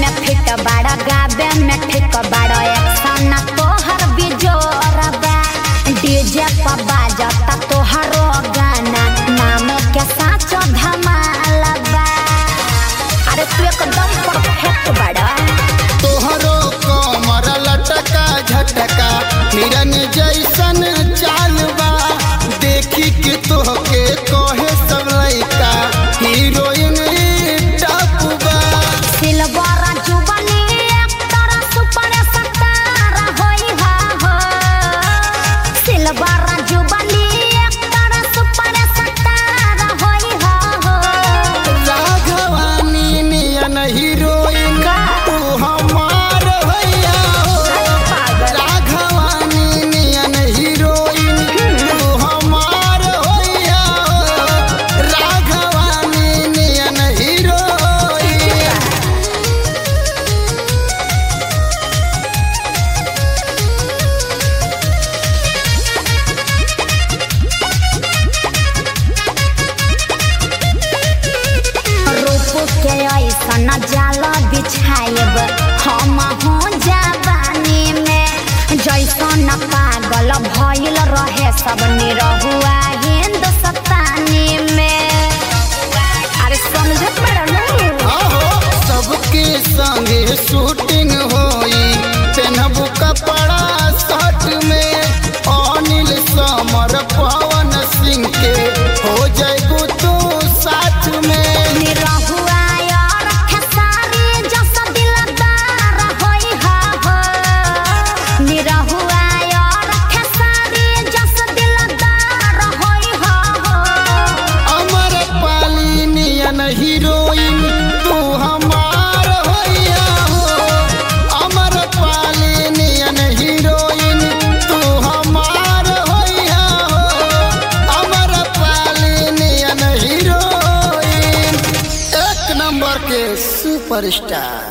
में फिट बाड़ा गावे में ठीक बाड़ा एक्शन तोहर बिजोर बा डीजे पर बाजता तोहरो गाना नाम के साच धमाल बा अरे तू एकदम परफेक्ट बाड़ा तोहरो कमर लटका झटका हिरन जैसन चाल बा देखी के तोहके कहे सब लइका हीरोइन टप बा silver jubilee actor super star होई हा हो silver jubilee actor super star होई हा हो राघवानी नियन हीरोइन तू हमार भैया हो राघवानी नियन हीरोइन तू हमार भैया हो राघवानी नियन हीरोइन रूप के ऐसन जाल बिछाएब हम हो जवानी में जैसन पागल भइल रहे सब निरहुआ हिंदुस्तानी में अरे समझत बड़ा आहो सबके संगे शूटिंग होई पेनहबू कपड़ा शर्ट में अनिल समर पवन सिंह के हो जाएगू तू साथ में निरहुआ और खेसारी जस दिलदार होई हा हो निरहुआ और खेसारी जस दिलदार होई हा हो अमर पाली नियन हीरोइन तू हमार होइया हो अमर पाली नियन हीरोइन तू हमार होइया हो अमर पाली नियन हीरोइन एक नंबर के सुपरस्टार